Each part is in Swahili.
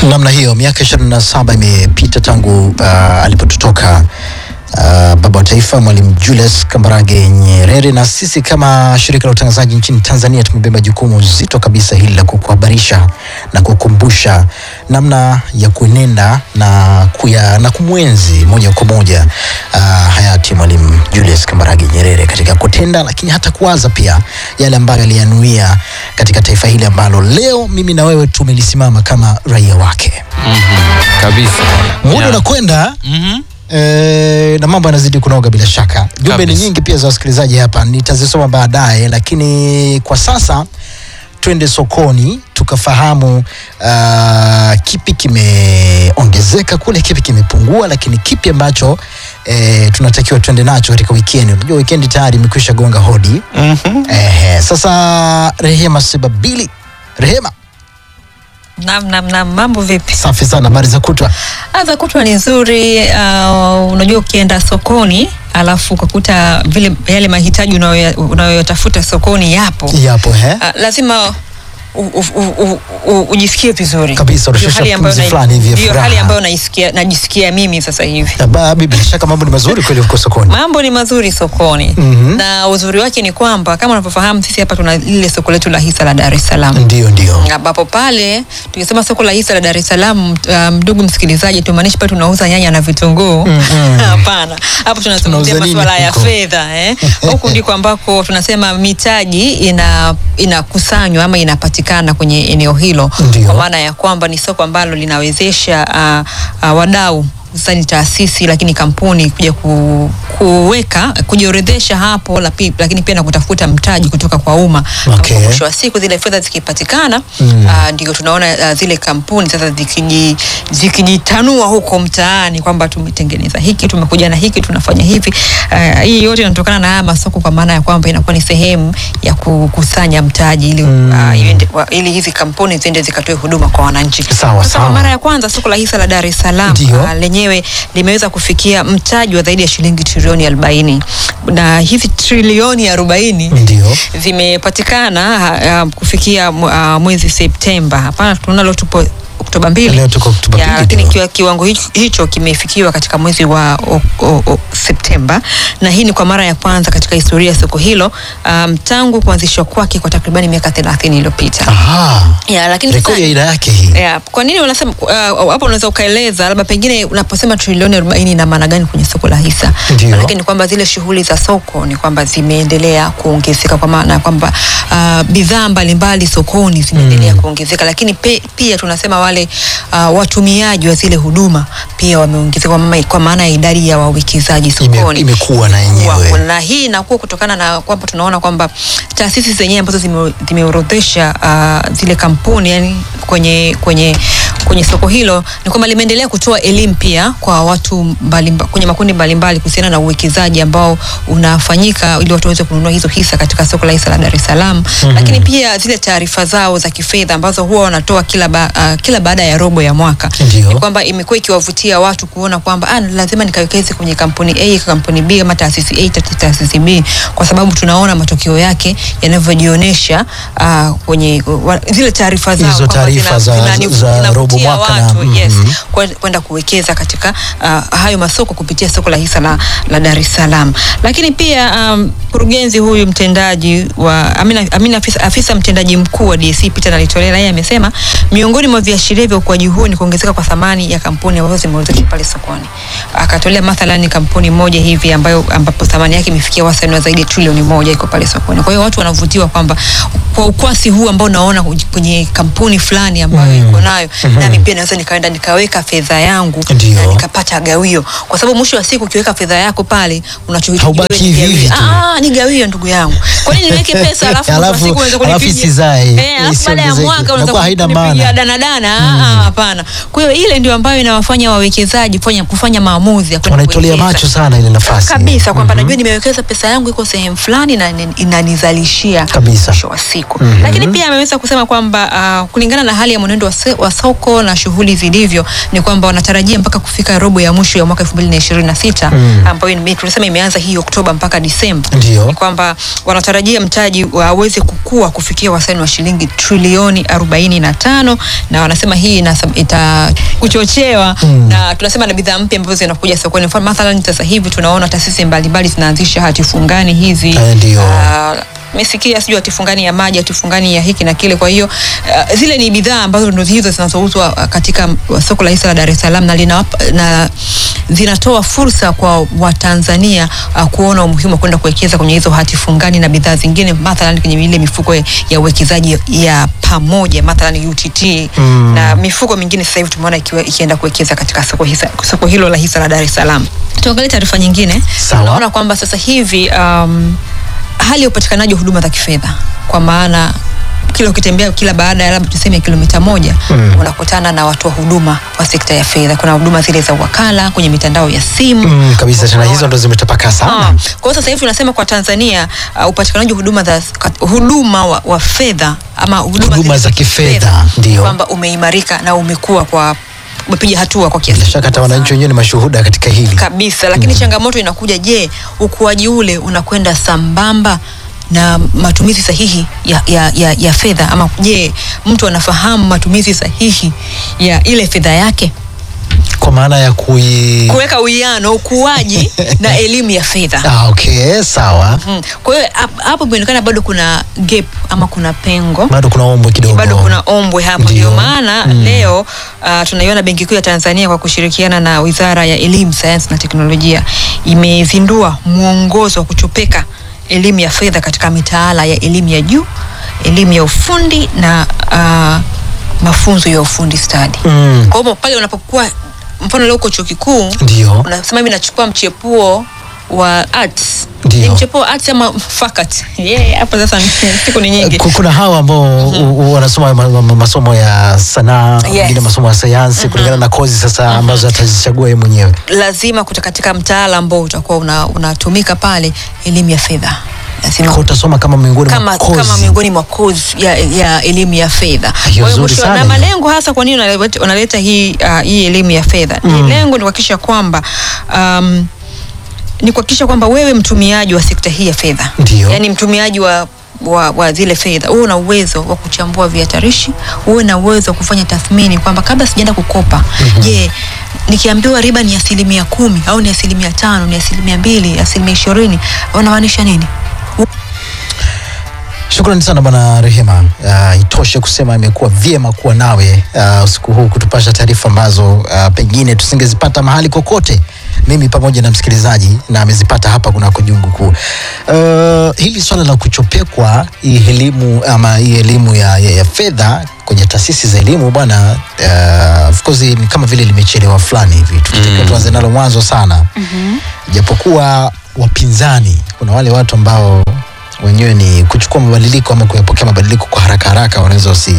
namna hiyo. Miaka ishirini na saba imepita tangu uh, alipotutoka uh, baba wa taifa Mwalimu Julius Kambarage Nyerere, na sisi kama shirika la utangazaji nchini Tanzania tumebeba jukumu zito kabisa hili la kukuhabarisha na kukumbusha namna ya kuenenda na kuya, na kumwenzi moja kwa moja uh, hayati Mwalimu Julius Kambarage Nyerere katika kutenda, lakini hata kuwaza pia yale ambayo aliyanuia katika taifa hili ambalo leo mimi na wewe tumelisimama kama raia wake. kabisa Muda Yeah. unakwenda Mhm. Eh, na mambo yanazidi kunoga bila shaka. Jumbe ni Kabisa. nyingi pia za wasikilizaji hapa, nitazisoma baadaye, lakini kwa sasa twende sokoni tukafahamu uh, kipi kimeongezeka kule, kipi kimepungua, lakini kipi ambacho eh, tunatakiwa twende nacho katika wikendi. Unajua wikendi tayari imekwisha gonga hodi. Mhm. Ehe, sasa Rehema Sebabili, Rehema, Nam, nam, nam, mambo vipi? safi sana, habari za kutwa? Adha kutwa ni nzuri. Uh, unajua ukienda sokoni alafu ukakuta vile yale mahitaji unayoya- unayoyatafuta sokoni yapo, Yapo he? uh, lazima u, u, u, u, u, ujisikie vizuri Kabisa, Ndio unashusha hali ambayo pumzi na- fulani hivi ya ndio hali furaha. ambayo naisikia najisikia mimi sasa hivi. Ba- Bila shaka mambo ni mazuri kweli huko sokoni. Mambo ni mazuri sokoni Mhm. na uzuri wake ni kwamba kama unavyofahamu sisi hapa tuna lile soko letu la hisa la Dar es Salaam Ndio, ndio. ambapo pale tukisema soko la hisa la Dar es Salaam, uh, ndugu msikilizaji, tumaanishi pale tunauza nyanya na vitunguu Mm-mm. hapana. Hapo tunazungumzia Tunauza nini masuala ya huko? fedha eh. Huku ndiko ambako tunasema mitaji ina inakusanywa ama inapatikana kwenye eneo hilo, Ndio. kwa maana ya kwamba ni soko ambalo linawezesha uh, uh, wadau hususani taasisi lakini kampuni kuja ku, kuweka kujiorodhesha hapo lapi, lakini pia na kutafuta mtaji kutoka kwa umma Okay. Ambapo mwisho wa siku zile fedha zikipatikana Mm. ah, ndio tunaona ah, zile kampuni sasa zikiji- zikijitanua huko mtaani kwamba tumetengeneza hiki tumekuja na hiki tunafanya hivi Ah, hii yote inatokana na haya masoko kwa maana ya kwamba inakuwa ni sehemu ya kukusanya mtaji ili, ah, iende- wa- ili hizi kampuni ziende zikatoe huduma kwa wananchi Sawa, sasa sawa. kwa mara ya kwanza soko la hisa la Dar es Salaam Ndio. ah, lenyewe limeweza kufikia mtaji wa zaidi ya shilingi trilioni 40 na hizi trilioni 40 Ndio. zimepatikana ha- uh, kufikia mu- uh, mwezi Septemba. Hapana, tunalo tupo Oktoba mbili. Leo tuko Oktoba Ya, mbili, lakini ndio. kiwa, kiwango hicho, hicho kimefikiwa katika mwezi wa o, o, o, Septemba na hii ni kwa mara ya kwanza katika historia ya soko hilo um, tangu kuanzishwa kwake kwa takribani miaka 30 iliyopita. Aha. Ya, lakini sasa- Rekodi ya aina yake hii. Yeah. Kwa nini unasema uh, hapo unaweza ukaeleza labda pengine unaposema trilioni 40 ina maana gani kwenye soko la hisa? Ndio. Maanake ni kwamba zile shughuli za soko ni kwamba zimeendelea kuongezeka kwa maana ya kwamba uh, bidhaa mbalimbali sokoni zimeendelea kuongezeka, lakini pe, pia tunasema wale uh, watumiaji wa zile huduma pia wameongezeka kwa maana- kwa maana ya idadi ya wawekezaji Ime- sokoni imekuwa na yenyewe. Wapo. na hii inakuwa kutokana na kwamba tunaona kwamba taasisi zenyewe ambazo zime- zimeorodhesha uh, zile kampuni yani kwenye kwenye kwenye soko hilo ni kwamba limeendelea kutoa elimu pia kwa watu mbalimba, kwenye makundi mbalimbali kuhusiana na uwekezaji ambao unafanyika ili watu waweze kununua hizo hisa katika soko la hisa la Dar es Salaam lakini pia zile taarifa zao za kifedha ambazo huwa wanatoa kila, ba, uh, kila baada ya robo ya mwaka Ndio. ni kwamba imekuwa ikiwavutia watu kuona kwamba ah, lazima nikawekeze kwenye kampuni A, kampuni B ama taasisi A, ta- taasisi B, kwa sababu tunaona matokeo yake yanavyojionyesha ah, kwenye wa, zile taarifa zao Hizo kwamba taarifa za- zinani- za zinavutia robo mwaka na- watu, yes, mhm. kwe- kwenda kuwekeza katika ah, hayo masoko kupitia soko la hisa la, la Dar es Salaam. Lakini pia um, mkurugenzi huyu mtendaji wa amina, amina afisa, afisa mtendaji mkuu wa DSC Peter Nalitolela yeye amesema miongoni mwa viashiria vya ukuaji huu ni kuongezeka kwa thamani ya kampuni ambazo zimeorodheshwa pale sokoni. Akatolea mathalan kampuni moja hivi ambayo ambapo thamani yake imefikia wastani wa zaidi ya trilioni moja iko pale sokoni. Kwa hiyo watu wanavutiwa kwamba kwa ukwasi huu ambao naona kwenye kampuni fulani ambayo iko nayo nami pia naweza nikaenda nikaweka fedha yangu Ndio. na nikapata gawio, kwa sababu mwisho wa siku ukiweka fedha yako pale unachohitaji Haubaki wewe ni hivi gawio. hivi tu. Ah, ni gawio ndugu yangu. Kwa nini niweke pesa alafu mwisho wa Alafu- siku unaweza alafu kunipigia- isizae, Eh, alafu baada ya isiongezeke. mwaka unaweza Inakuwa haina kunipigia maana. danadana. Ah, hapana. Kwa hiyo ile ndio ambayo inawafanya wawekezaji kufanya kufanya maamuzi ya kwenda Wanaitolea kuwekeza. macho sana ile nafasi. kabisa kwamba najua nimewekeza pesa yangu iko sehemu fulani na ni- inanizalishia Kabisa. mwisho wa siku lakini pia ameweza kusema kwamba uh, kulingana na hali ya mwenendo wa, se, wa soko na shughuli zilivyo ni kwamba wanatarajia mpaka kufika robo ya mwisho ya mwaka 2026 ambayo ime- tulisema imeanza hii Oktoba mpaka Disemba Ndio. ni kwamba wanatarajia mtaji waweze kukua kufikia wastani wa shilingi trilioni 45 tano na wanasema hii inasa- ita kuchochewa na tunasema na bidhaa mpya ambazo zinakuja sokoni. Mfano mathalan sasa hivi tunaona taasisi mbalimbali zinaanzisha hati fungani hizi Eh, ndio. Ah, mesikia sijui hati fungani ya maji, hati fungani ya hiki na kile. Kwa hiyo uh, zile ni bidhaa ambazo ndo hizo zinazouzwa uh, katika soko la hisa la Dar es Salaam na, linawapa, na zinatoa fursa kwa Watanzania uh, kuona umuhimu wa kwenda kuwekeza kwenye hizo hati fungani na bidhaa zingine, mathalan kwenye ile mifuko ya uwekezaji ya pamoja, mathalan UTT Mm. na mifuko mingine. Sasa hivi tumeona ikiwa ikienda kuwekeza katika soko, hisa, soko hilo la hisa la Dar es Salaam. Tuangalie taarifa nyingine. Sawa. Tunaona kwamba sasa hivi um, hali ya upatikanaji wa huduma za kifedha kwa maana kila ukitembea kila baada ya labda tuseme kilomita moja Mm. unakutana na watoa huduma wa sekta ya fedha. Kuna huduma zile za wakala kwenye mitandao ya simu Mm, kabisa tena hizo ndo zimetapakaa Ah, sana. Kwa hiyo sasa hivi tunasema kwa Tanzania uh, upatikanaji wa huduma za kat- huduma wa, wa fedha ama huduma, Huduma zile za kifedha, ndio. kwamba umeimarika na umekuwa kwa umepiga hatua kwa kiasi Bila shaka hata kikubwa wananchi sana wenyewe ni mashuhuda katika hili. kabisa lakini changamoto inakuja je ukuaji ule unakwenda sambamba na matumizi sahihi ya, ya, ya, ya fedha ama je mtu anafahamu matumizi sahihi ya ile fedha yake Kwa maana ya kui kuweka uwiano ukuaji na elimu ya fedha Ah, okay, sawa. Mm. kwa hiyo hap- hapo imeonekana bado kuna gap ama kuna pengo Bado kuna ombwe kidogo. bado kuna ombwe hapo. Ndio. Ndio maana Mm. leo uh, tunaiona Benki Kuu ya Tanzania kwa kushirikiana na Wizara ya Elimu, Sayansi na Teknolojia imezindua mwongozo wa kuchopeka elimu ya fedha katika mitaala ya elimu ya juu, elimu ya ufundi na uh, mafunzo ya ufundi stadi. Mm. Kwa hiyo pale unapokuwa mfano leo uko chuo kikuu Ndio. unasema mimi nachukua mchepuo wa arts Ndio. ni mchepuo wa arts ama faculty yeah, hapa sasa siku ni nyingi Ku- kuna hawa ambao u- u- wanasoma ma- ma- ma- masomo ya sanaa Yes. wengine masomo ya sayansi kulingana na kozi sasa ambazo atazichagua yeye mwenyewe. lazima kuta katika mtaala ambao utakuwa una- unatumika pale elimu ya fedha lazima Kwa utasoma kama miongoni mwa kama, kozi. kama miongoni mwa kozi ya, ya elimu ya fedha. Kwa Hiyo hiyo nzuri mwisho- sana na hiyo. malengo hasa kwa nini wanaleta- wanaleta hii, uh, hii elimu ya fedha Mm. ni lengo ni kuhakikisha kwamba um, ni kuhakikisha kwamba wewe mtumiaji wa sekta hii ya fedha Ndio. yani mtumiaji wa wa, wa zile fedha uwe na uwezo wa kuchambua vihatarishi, uwe na uwezo wa kufanya tathmini kwamba kabla sijaenda kukopa, je, nikiambiwa riba ni asilimia kumi au ni asilimia tano ni asilimia mbili asilimia ishirini unamaanisha nini? Shukrani sana bwana Rehema. Uh, itoshe kusema imekuwa vyema kuwa nawe uh, usiku huu kutupasha taarifa ambazo uh, pengine tusingezipata mahali kokote, mimi pamoja na msikilizaji, na amezipata hapa kunako jungu kuu. Uh, hili swala la kuchopekwa hii elimu ama hii elimu ya, ya, ya fedha kwenye taasisi za elimu bwana, uh, of course ni kama vile limechelewa fulani hivi, tulitakiwa tuanze nalo mwanzo sana japokuwa wapinzani kuna wale watu ambao wenyewe ni kuchukua mabadiliko ama kuyapokea mabadiliko kwa haraka haraka, wanaweza wasi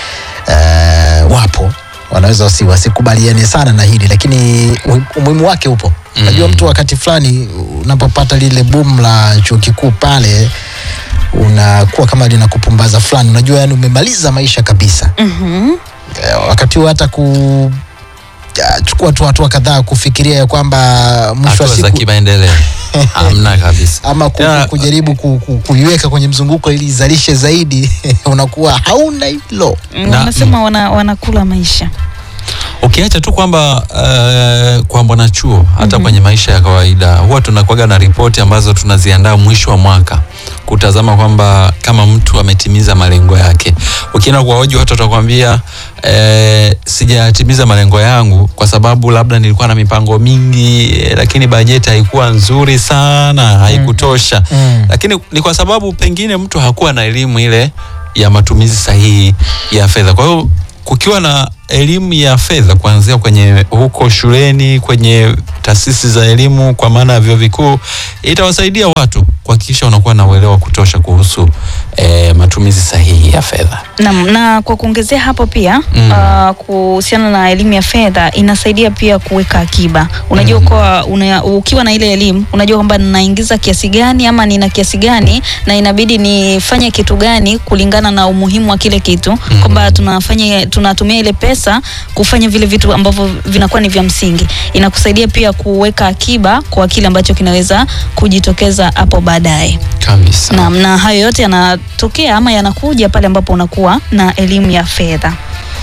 uh, wapo wanaweza wasi, wasikubaliane sana na hili, lakini u- umuhimu wake upo. Unajua, mtu wakati fulani unapopata lile boom la chuo kikuu pale unakuwa kama linakupumbaza fulani, unajua yani umemaliza maisha kabisa. Eh, wakati huo hata ku ya, chukua tu hatua kadhaa kufikiria ya kwamba mwisho wa hatua za siku kimaendeleo hamna kabisa ama ku, Ya, ku, kujaribu ku, ku, kuiweka kwenye mzunguko ili izalishe zaidi unakuwa hauna hilo. Na- wanasema wana, wanakula maisha ukiacha tu kwamba uh, kwa mwanachuo hata kwenye maisha ya kawaida huwa tunakuwaga na ripoti ambazo tunaziandaa mwisho wa mwaka kutazama kwamba kama mtu ametimiza malengo yake. Ukienda kuwahoji watu watakwambia eh, sijatimiza malengo yangu kwa sababu labda nilikuwa na mipango mingi eh, lakini bajeti haikuwa nzuri sana, haikutosha Mm. lakini ni kwa sababu pengine mtu hakuwa na elimu ile ya matumizi sahihi ya fedha. Kwa hiyo kukiwa na elimu ya fedha kuanzia kwenye huko shuleni, kwenye taasisi za elimu, kwa maana ya vyuo vikuu, itawasaidia watu kuhakikisha wanakuwa na uelewa wa kutosha kuhusu eh, matumizi sahihi ya fedha. na, na kwa kuongezea hapo pia Mm. uh, kuhusiana na elimu ya fedha inasaidia pia kuweka akiba. Unajua Mm. kwa una, ukiwa na ile elimu unajua kwamba ninaingiza kiasi gani ama nina kiasi gani na inabidi nifanye kitu gani kulingana na umuhimu wa kile kitu Mm. kwamba tunafanya tunatumia ile pesa kufanya vile vitu ambavyo vinakuwa ni vya msingi. Inakusaidia pia kuweka akiba kwa kile ambacho kinaweza kujitokeza hapo baadaye. Kabisa. Naam, na hayo yote yanatokea ama yanakuja pale ambapo unakuwa na elimu ya fedha.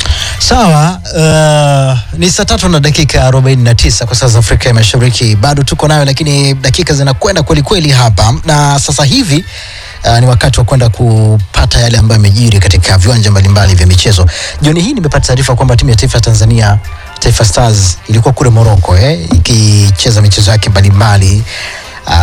Sawa, uh, ni saa tatu na dakika 49 kwa saa za Afrika ya Mashariki. Bado tuko nayo, lakini dakika zinakwenda kweli kweli hapa, na sasa hivi uh, ni wakati wa kwenda kupata yale ambayo yamejiri katika viwanja mbalimbali vya michezo. Jioni hii nimepata taarifa kwamba timu ya taifa ya Tanzania Taifa Stars ilikuwa kule Morocco eh, ikicheza michezo yake mbalimbali. Uh,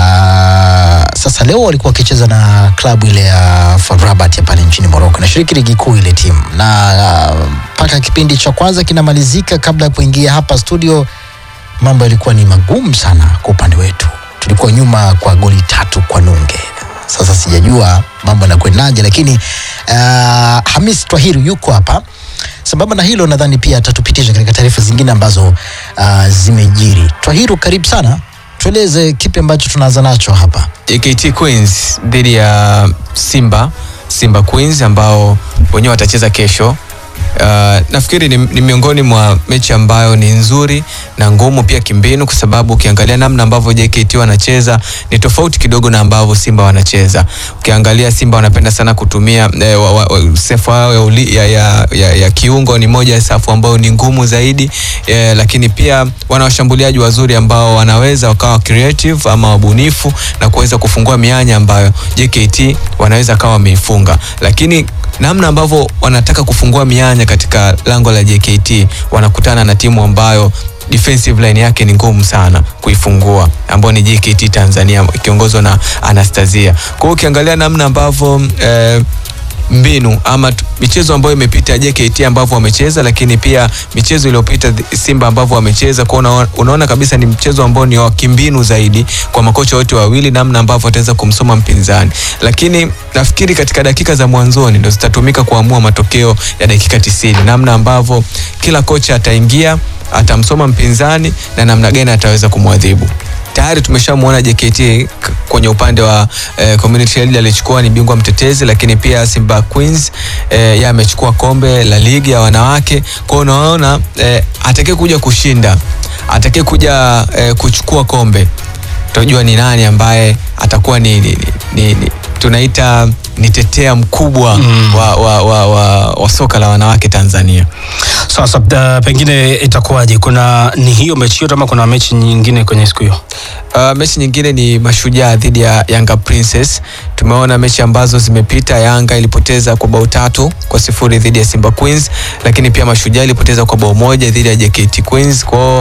sasa leo walikuwa wakicheza na klabu ile ya FAR Rabat ya pale nchini Morocco, inashiriki ligi kuu ile timu, na mpaka uh, kipindi cha kwanza kinamalizika, kabla ya kuingia hapa studio, mambo yalikuwa ni magumu sana kwa upande wetu, tulikuwa nyuma kwa goli tatu kwa nunge. Sasa sijajua mambo yanakwendaje, lakini uh, Hamis Twahiru yuko hapa. Sambamba na hilo, nadhani pia atatupitisha katika taarifa zingine ambazo uh, zimejiri. Twahiru, karibu sana, tueleze kipi ambacho tunaanza nacho hapa. JKT Queens dhidi ya Simba Simba Queens ambao wenyewe watacheza kesho. Uh, nafikiri ni, ni miongoni mwa mechi ambayo ni nzuri na ngumu pia kimbinu, kwa sababu ukiangalia namna ambavyo JKT wanacheza ni tofauti kidogo na ambavyo Simba wanacheza. Ukiangalia Simba wanapenda sana kutumia eh, wa, wa, wa, safu yao ya, uli- ya, ya, ya, ya kiungo ni moja ya safu ambayo ni ngumu zaidi eh, lakini pia wana washambuliaji wazuri ambao wanaweza wakawa creative ama wabunifu na kuweza kufungua mianya ambayo JKT wanaweza kawa wameifunga, lakini namna ambavyo wanataka kufungua mianya katika lango la JKT wanakutana na timu ambayo defensive line yake ni ngumu sana kuifungua ambayo ni JKT Tanzania ikiongozwa na Anastasia. Kwa hiyo ukiangalia namna ambavyo eh, mbinu ama t- michezo ambayo imepita JKT ambavyo wamecheza, lakini pia michezo iliyopita th- Simba ambavyo wamecheza, kwa unaona, unaona kabisa ni mchezo ambao ni wa kimbinu zaidi kwa makocha wote wawili, namna ambavyo wataweza kumsoma mpinzani, lakini nafikiri katika dakika za mwanzoni ndo zitatumika kuamua matokeo ya dakika tisini, namna ambavyo kila kocha ataingia atamsoma mpinzani na namna gani ataweza kumwadhibu tayari tumeshamwona JKT k- kwenye upande wa eh, Community Shield alichukua ni bingwa mtetezi, lakini pia Simba Queens eh, yeye amechukua kombe la ligi ya wanawake. Kwa hiyo unaona eh, atakaye kuja kushinda, atakaye kuja eh, kuchukua kombe, tutajua ni nani ambaye atakuwa ni, ni, ni, ni, ni tunaita ni tetea mkubwa mm. wa, wa, wa, wa, wa soka la wanawake Tanzania. Sasa uh, pengine itakuwaje? Kuna ni hiyo mechi yote ama kuna mechi nyingine kwenye siku hiyo? Uh, mechi nyingine ni Mashujaa dhidi ya Yanga Princess. Tumeona mechi ambazo zimepita, Yanga ilipoteza kwa bao tatu kwa sifuri dhidi ya Simba Queens, lakini pia Mashujaa ilipoteza kwa bao moja dhidi ya JKT Queens. Kwao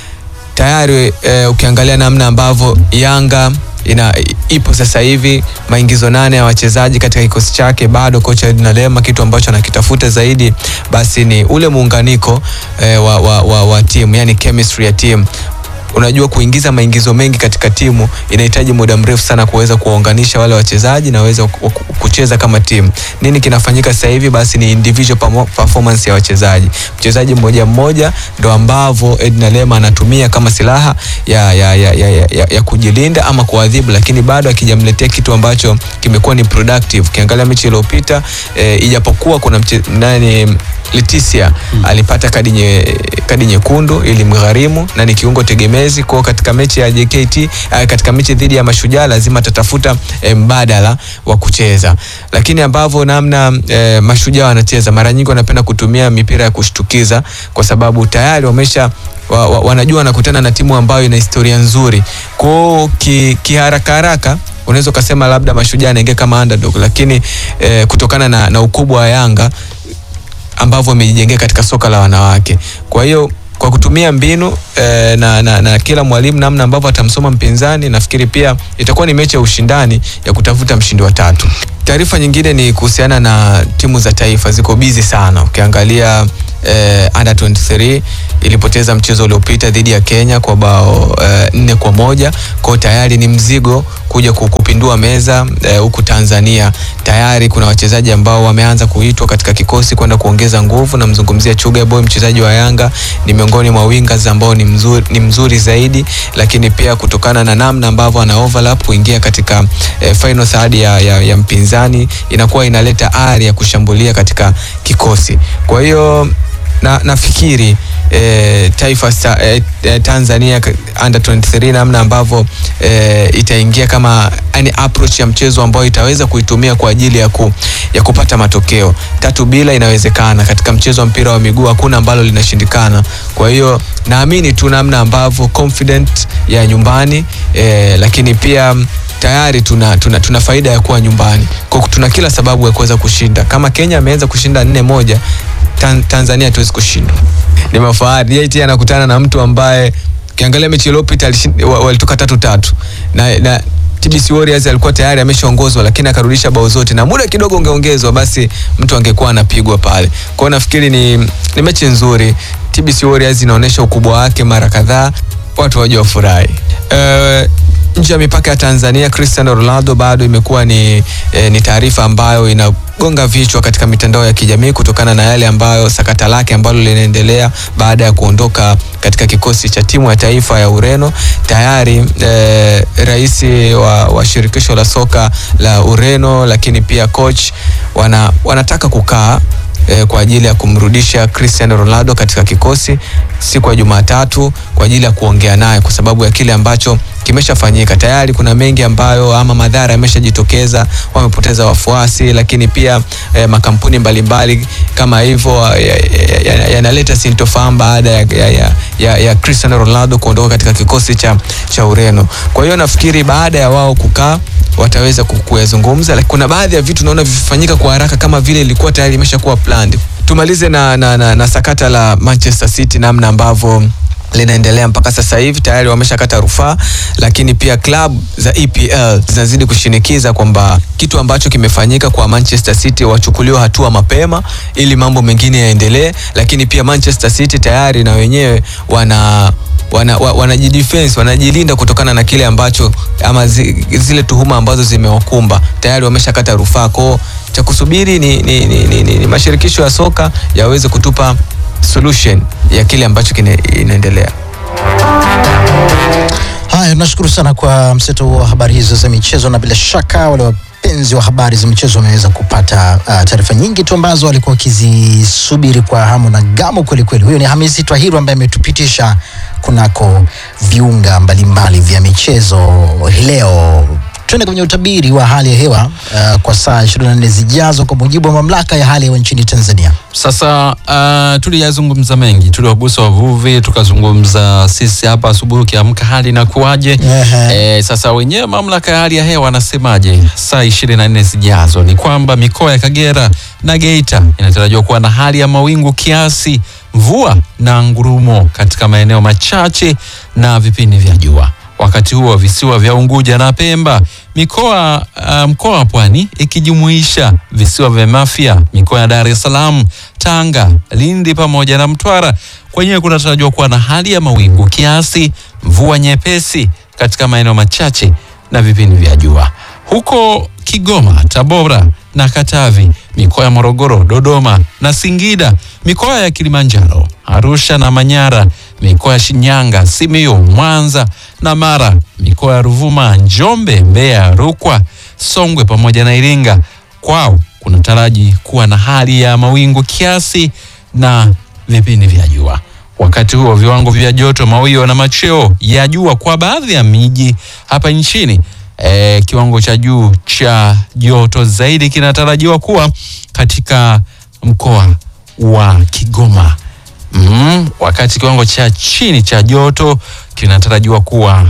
tayari eh, ukiangalia namna ambavyo Yanga ina ipo sasa hivi maingizo nane ya wachezaji katika kikosi chake, bado kocha Edna Lema kitu ambacho anakitafuta zaidi basi ni ule muunganiko eh, wa, wa, wa, wa timu yani chemistry ya timu unajua kuingiza maingizo mengi katika timu inahitaji muda mrefu sana kuweza kuwaunganisha wale wachezaji na waweze ku- ku- kucheza kama timu. Nini kinafanyika sasa hivi? Basi ni individual pamo- performance ya wachezaji, mchezaji mmoja mmoja, ndo ambavyo Edna Lema anatumia kama silaha ya, ya, ya, ya, ya, ya, ya kujilinda ama kuadhibu, lakini bado akijamletea kitu ambacho kimekuwa ni productive. Ukiangalia mechi iliyopita e, ijapokuwa kuna mche, nani Leticia mm. alipata kadi, nye, kadi nyekundu ili mgharimu na ni kiungo tegemezi kwao katika mechi ya JKT uh, katika mechi dhidi ya Mashujaa lazima atatafuta eh, mbadala wa kucheza, lakini ambavyo namna eh, Mashujaa wanacheza mara nyingi wanapenda kutumia mipira ya kushtukiza kwa sababu tayari wamesha wa, wa, wanajua wanakutana na timu ambayo ina historia nzuri kwao ki, kiharaka haraka unaweza ukasema labda Mashujaa anaingia kama underdog, lakini eh, kutokana na, na ukubwa wa Yanga ambavyo wamejijengea katika soka la wanawake. Kwa hiyo kwa kutumia mbinu eh, na, na, na kila mwalimu namna ambavyo atamsoma mpinzani, nafikiri pia itakuwa ni mechi ya ushindani ya kutafuta mshindi wa tatu. Taarifa nyingine ni kuhusiana na timu za taifa, ziko bizi sana. Ukiangalia eh, under 23 ilipoteza mchezo uliopita dhidi ya Kenya kwa bao eh, nne kwa moja. Kwa hiyo tayari ni mzigo kuja ku- kupindua meza eh, huku Tanzania tayari kuna wachezaji ambao wameanza kuitwa katika kikosi kwenda kuongeza nguvu. Namzungumzia Chuga Boy, mchezaji wa Yanga, ni miongoni mwa wingers ambao ni mzuri, ni mzuri zaidi, lakini pia kutokana na namna ambavyo ana overlap kuingia katika eh, final third ya, ya, ya mpinzani inakuwa inaleta ari ya kushambulia katika kikosi. Kwa hiyo na, nafikiri e, Taifa Star, e, e, Tanzania k- under 23 namna ambavyo e, itaingia kama yani approach ya mchezo ambayo itaweza kuitumia kwa ajili ya, ku, ya kupata matokeo. Tatu bila inawezekana katika mchezo wa mpira wa miguu, hakuna ambalo linashindikana. Kwa hiyo naamini tu namna ambavyo confident ya nyumbani e, lakini pia tayari tuna, tuna, tuna faida ya kuwa nyumbani kwa tuna kila sababu ya kuweza kushinda. Kama Kenya ameanza kushinda nne moja, Tan, Tanzania hatuwezi kushindwa. Ni mafahari JT anakutana na mtu ambaye ukiangalia mechi iliyopita alishin- wa- walitoka tatu tatu na, na TBC Warriors alikuwa tayari ameshaongozwa lakini akarudisha bao zote na muda kidogo ungeongezwa basi mtu angekuwa anapigwa pale. Kwa hiyo nafikiri ni, ni mechi nzuri. TBC Warriors inaonyesha ukubwa wake mara kadhaa, watu waje wafurahi. Uh, nje ya mipaka ya Tanzania, Cristiano Ronaldo bado imekuwa ni, eh, ni taarifa ambayo inagonga vichwa katika mitandao ya kijamii kutokana na yale ambayo sakata lake ambalo linaendelea baada ya kuondoka katika kikosi cha timu ya taifa ya Ureno. Tayari eh, rais wa, wa shirikisho la soka la Ureno lakini pia coach wana, wanataka kukaa eh, kwa ajili ya kumrudisha Cristiano Ronaldo katika kikosi siku ya Jumatatu kwa ajili ya kuongea naye kwa sababu ya kile ambacho kimeshafanyika tayari. Kuna mengi ambayo ama madhara yameshajitokeza, wamepoteza wafuasi, lakini pia eh, makampuni mbalimbali kama hivyo yanaleta ya, ya, yanaleta sintofahamu baada ya, ya, ya, ya, ya Cristiano Ronaldo kuondoka katika kikosi cha, cha Ureno. Kwa hiyo nafikiri baada ya wao kukaa wataweza ku- kuyazungumza, lakini kuna baadhi ya vitu naona vifanyika kwa haraka kama vile ilikuwa tayari imeshakuwa planned. Tumalize na, na, na, na sakata la Manchester City namna ambavyo linaendelea mpaka sasa hivi tayari wameshakata rufaa, lakini pia club za EPL zinazidi kushinikiza kwamba kitu ambacho kimefanyika kwa Manchester City wachukuliwe hatua mapema ili mambo mengine yaendelee, lakini pia Manchester City tayari na wenyewe wana wana, wa- wanajidefense wanajilinda kutokana na kile ambacho ama zi, zile tuhuma ambazo zimewakumba tayari wameshakata rufaa kwao cha kusubiri ni, ni, ni, ni, ni, ni mashirikisho ya soka yaweze kutupa solution ya kile ambacho kine, inaendelea Haya, tunashukuru sana kwa mseto wa habari hizo za michezo, na bila shaka wale wapenzi wa habari za michezo wameweza kupata uh, taarifa nyingi tu ambazo walikuwa wakizisubiri kwa hamu na gamu kweli kweli. Huyo ni Hamisi Twahiru ambaye ametupitisha kunako viunga mbalimbali vya michezo hii leo. Tuende kwenye utabiri wa hali ya hewa uh, kwa saa 24 zijazo kwa mujibu wa mamlaka ya hali ya hewa nchini Tanzania. Sasa uh, tuliyazungumza mengi, tuliwagusa wavuvi, tukazungumza sisi hapa asubuhi, ukiamka hali inakuwaje? Ehe. E, sasa wenyewe mamlaka ya hali ya hewa wanasemaje? Saa 24 zijazo ni kwamba mikoa ya Kagera na Geita inatarajiwa kuwa na hali ya mawingu kiasi, mvua na ngurumo katika maeneo machache na vipindi vya jua. Wakati huo visiwa vya Unguja na Pemba, mikoa uh, mkoa wa Pwani ikijumuisha visiwa vya Mafia, mikoa ya Dar es Salaam, Tanga, Lindi pamoja na Mtwara, kwenyewe kunatarajiwa kuwa na hali ya mawingu kiasi, mvua nyepesi katika maeneo machache na vipindi vya jua. Huko Kigoma, Tabora na Katavi, mikoa ya Morogoro, Dodoma na Singida, mikoa ya Kilimanjaro, Arusha na Manyara, mikoa ya Shinyanga, Simiyu, Mwanza na Mara, mikoa ya Ruvuma, Njombe, Mbeya, Rukwa, Songwe pamoja na Iringa, kwao kunataraji kuwa na hali ya mawingu kiasi na vipindi vya jua. Wakati huo viwango vya joto, mawio na machweo ya jua kwa baadhi ya miji hapa nchini e, kiwango cha juu cha joto zaidi kinatarajiwa kuwa katika mkoa wa Kigoma. Mm, wakati kiwango cha chini cha joto kinatarajiwa kuwa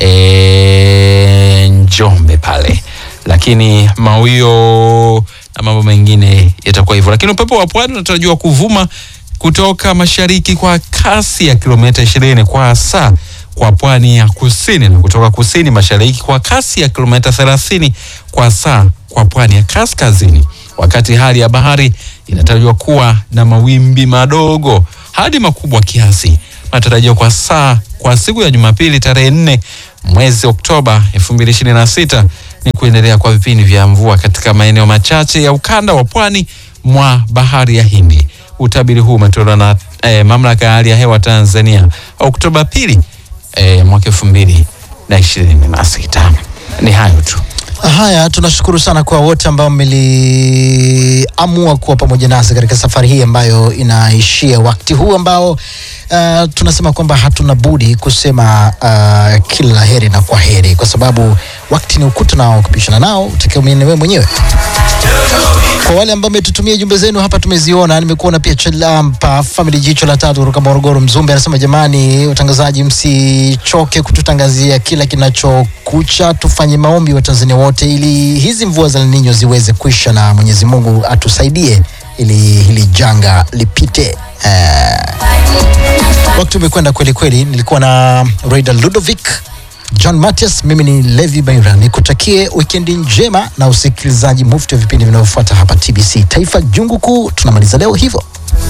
e, Njombe pale, lakini mawio na mambo mengine yatakuwa hivyo, lakini upepo wa pwani unatarajiwa kuvuma kutoka mashariki kwa kasi ya kilomita 20 kwa saa kwa pwani ya kusini na kutoka kusini mashariki kwa kasi ya kilomita 30 kwa saa kwa pwani ya kaskazini, wakati hali ya bahari inatarajiwa kuwa na mawimbi madogo hadi makubwa kiasi. Matarajio kwa saa kwa siku ya Jumapili tarehe 4 mwezi Oktoba 2026 ni kuendelea kwa vipindi vya mvua katika maeneo machache ya ukanda wa pwani mwa bahari ya Hindi. Utabiri huu umetolewa na eh, mamlaka ya hali ya hewa Tanzania Oktoba pili eh, mwaka elfu mbili na ishirini na sita. Ni hayo tu. Haya, tunashukuru sana kwa wote ambao mmeliamua kuwa pamoja nasi katika safari hii ambayo inaishia wakati huu ambao uh, tunasema kwamba hatuna budi kusema uh, kila la heri na kwa heri, kwa sababu wakati ni ukuta nao kupishana nao utakiamini wewe mwenyewe. Kwa wale ambao umetutumia jumbe zenu hapa tumeziona, nimekuona pia Chelampa Family Jicho la Tatu kutoka Morogoro Mzumbe anasema jamani, watangazaji msichoke kututangazia kila kinachokucha, tufanye maombi wa Tanzania wote ili hizi mvua za El Nino ziweze kuisha na Mwenyezi Mungu atusaidie ili hili janga lipite. Eh, wakati umekwenda kweli kweli. Nilikuwa na Raida Ludovic John Matias, mimi ni Levi Baira, nikutakie wikendi njema na usikilizaji mufti wa vipindi vinavyofuata hapa TBC Taifa Jungu Kuu. Tunamaliza leo hivyo.